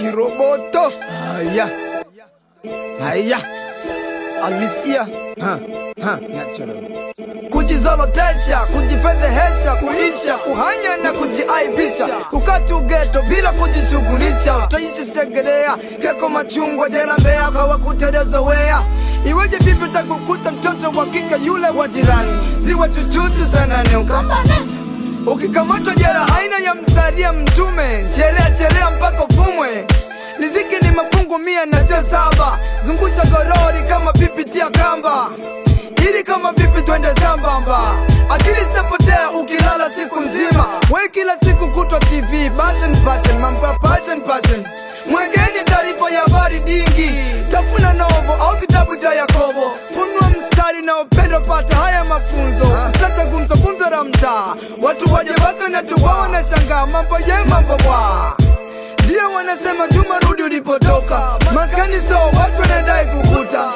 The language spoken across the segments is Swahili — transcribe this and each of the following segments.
kiroboto. Haya haya, alisia ha, ha, natural. Kujizolotesha, kujifedhehesha, kuisha, kuhanya na kujiaibisha, kukatu geto bila kujishughulisha, utaishi Segerea, keko machungwa, jela Mbeya, kwa kuteleza wea Iweje vipi takukuta mtoto wa kike yule wa jirani, ziwe chuchuchu sana ni ukambane Ukikamatwa jela aina ya msaria mtume, chelea chelea mpaka ufumwe. Riziki ni mafungu mia na sio saba, zungusha gorori kama pipi tia kamba, ili kama vipi twende sambamba. Akili zitapotea ukilala siku nzima, we kila siku kutwa TV, passion passion, mambo ya passion passion. Mwekeni taarifa ya habari dingi, tafuna novo au kitabu cha Yakobo, funua mstari na upendo, pata haya mafunzo. Sasa gumzo gumzo la mtaa, watu waje baka na tuwa wanashangaa, mambo ye mambo bwa ndio wanasema Juma rudi ulipotoka, maskani so watu wanadai kukuta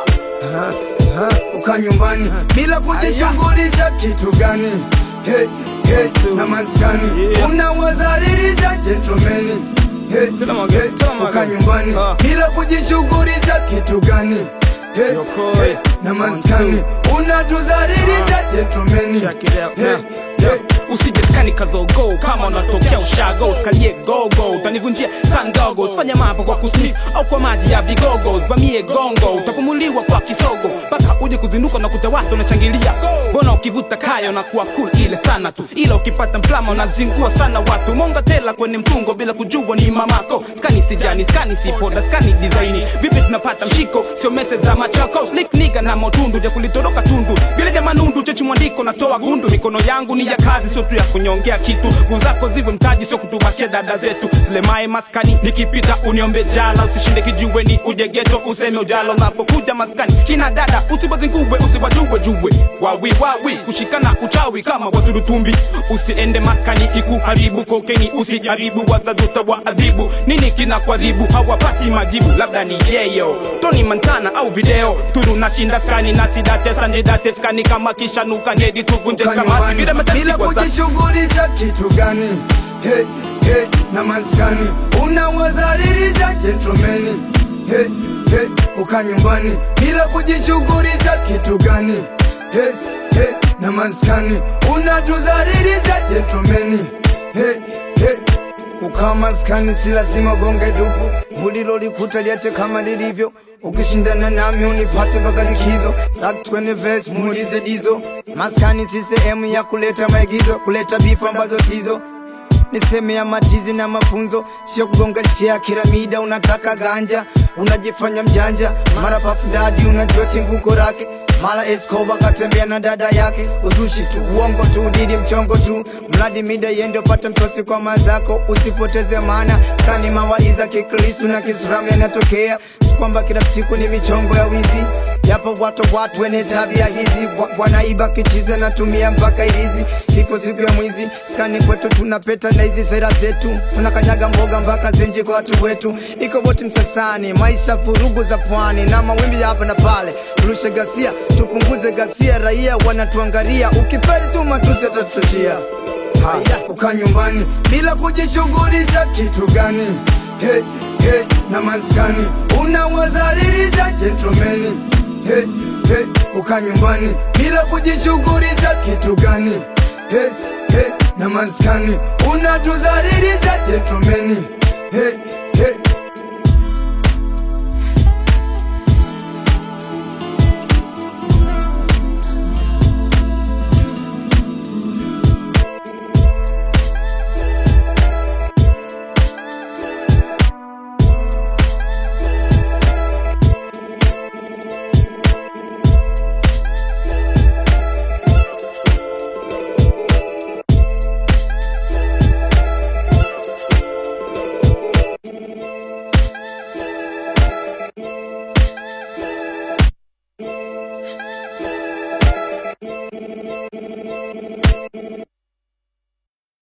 uka nyumbani bila kujishughulisha kitu gani? Hey, hey, na maskani unawazalilisha gentlemani Hey, Tell 'em again, hey, tell 'em uka again. nyumbani Ah. bila kujishughulisha kitu gani? Hey, Yoko, hey, hey. na One, maskani unatuzalilisha gentlemani Check it out Hey, now. hey. usije skani kazogo kama unatokea ushago uskalie gogo utanivunjia sandogo usifanye mambo kwa kusnif au kwa maji ya vigogo vamie gongo utapumuliwa kwa kisogo mpaka uje kuzinduka na kuta watu unachangilia mbona ukivuta kaya unakuwa cool ile sana tu ila ukipata mplama unazingua sana watu monga tela kwenye mtungo bila kujua ni mamako skani sijani skani sipoda skani design vipi tunapata mshiko sio mese za machako slick nigga na motundu ja kulitoroka tundu vile ja manundu chechi mwandiko natoa gundu mikono yangu ni ya kazi sio tu ya kunyongea kitu nguvu zako ziwe mtaji sio kutubakia dada zetu silemae maskani nikipita uniombe jala usishinde kijiweni uje geto useme ujalo unapokuja maskani kina dada usibazingubwe usibajubwe jubwe wawi wawi kushikana uchawi kama waturutumbi usiende maskani ikuharibu kokeni usijaribu wazazuta wa adhibu nini kina kwaribu hawapati majibu labda ni yeyo toni mantana au video turu nashinda skani nasidate sanjidate skani kama kishanuka ngedi tuvunje Uka kamati nyumbani bila bila matatizo za kujishughulisha kitu gani? Hey, hey, na maskani unawazalilisha gentlemani. Hey, hey, uka nyumbani bila kujishughulisha kitu gani? Hey, hey, na maskani unatuzalilisha gentlemani. Hey, hey, Ukaa maskani si lazima gonge dupu, mulilo likuta liache kama lilivyo. Ukishindana nami unipate mpaka likizo, sak kwenye verse muulize dizo. Maskani si sehemu ya kuleta maigizo, kuleta bifu ambazo sizo ni sehemu ya matizi na mafunzo, sio kugonga shea kila mida. Unataka ganja, unajifanya mjanja, mara pafu dadi, unajua chimbuko lake mara Escobar katembea na dada yake, uzushi tu, uongo tu, didi mchongo tu, mradi mida iende upate msosi kwa mazako, usipoteze maana skani mawaiza kikristu na kiislamu yanatokea, si kwamba kila siku ni michongo ya wizi Yapo watu watu wenye tabia hizi wa- wanaiba kichize natumia mpaka ilizi sipo siku ya mwizi skani kwetu tunapeta na hizi sera zetu tunakanyaga mboga mpaka zenje kwa watu wetu iko boti msasani maisha vurugu za pwani na mawimbi ya hapa na pale turushe gasia tupunguze gasia raia wanatuangalia ukiferi tu matusi atatutoshia haya kukaa nyumbani bila kujishughulisha kitu gani hey, hey, na maskani unawazalilisha gentlemani hey, hey, kukaa nyumbani bila kujishughulisha kitu gani hey, hey, na maskani unatuzalilisha gentlemani hey,